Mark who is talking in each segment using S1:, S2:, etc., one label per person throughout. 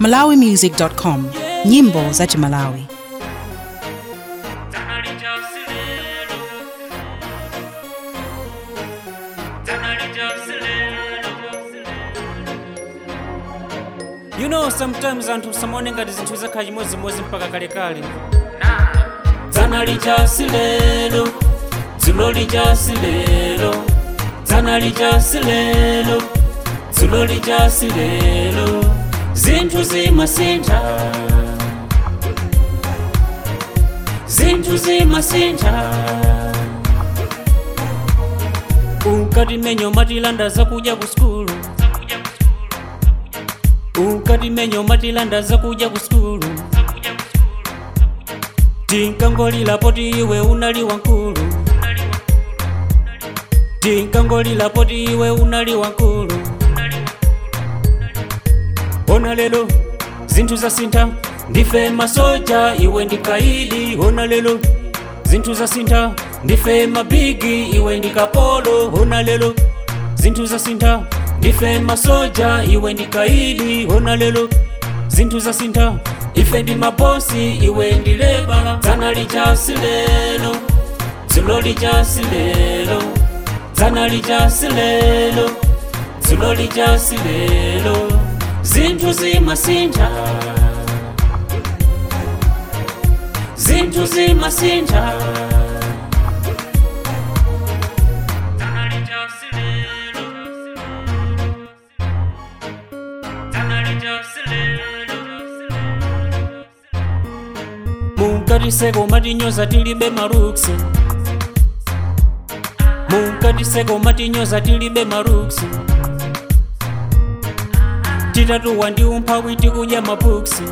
S1: malawimusic.com nyimbo za chimalawi
S2: you know sometimes anthu samaone ngati zinthu zakhala chimodzimodzi mpaka kalekale dzana lichasi lero dzulo lichasi lero dzana lichasi lero dzulo lichasi lero zinthu zimasintha zinthu zimasintha unkati menyo matilanda zakudya ku skulu unkati menyo matilanda zakudya ku skulu tinkangolilapo ti iwe unali wankulu tinkangolilapo ti iwe unali wankulu ona lelo zinthu zasintha ndife masoja iwe ndikaidi ona lelo zinthu zasintha ndife mabigi iwe ndikapolo ona lelo zinthu zasintha ndife masoja iwe ndikaidi ona lelo zinthu zasintha ife ndi mabosi iwe ndileba dzana lichasi lelo dzulo lichasi lelo dzana lichasi lelo dzulo lichasi lelo zinthu zimasintha zinthu zimasintha munkatiseko matinyoza tilibe maruksi munkatiseko matinyoza tilibe maruksi titatuwa ndi umphawi tikudya mapuksi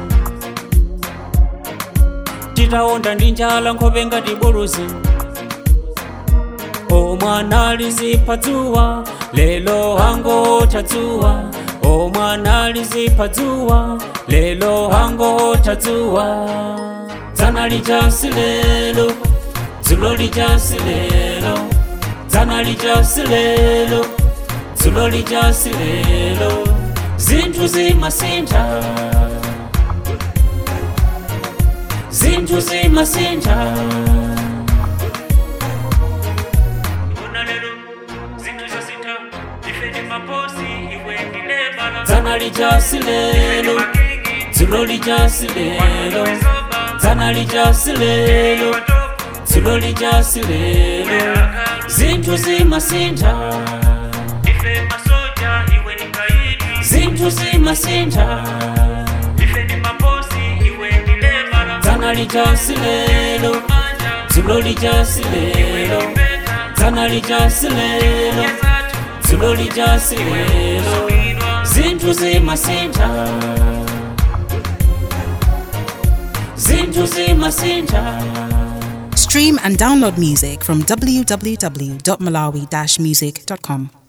S2: titaonda ndi njala nkhope ngati buluzi omwana lizipha dzuwa lelo angotha dzuwa omwana lizipha dzuwa lelo angotha dzuwa dzana lichasi lelo dzulo lichasi lelo dzana lichasi lelo dzulo lichasi lelo zinthu zimasintha zinthu zimasintha dzana lichasi lelo dzulo lichasi lelo dzana lichasi lelo dzulo lichasi lelo zinthu zimasintha zinthu zimasintha dzana lichasi lelo dzulo lichasi lelo dzana lichasi lelo dzulo lichasi lelo zinthu zimasintha zinthu zimasintha
S1: stream and download music from www.malawi-music.com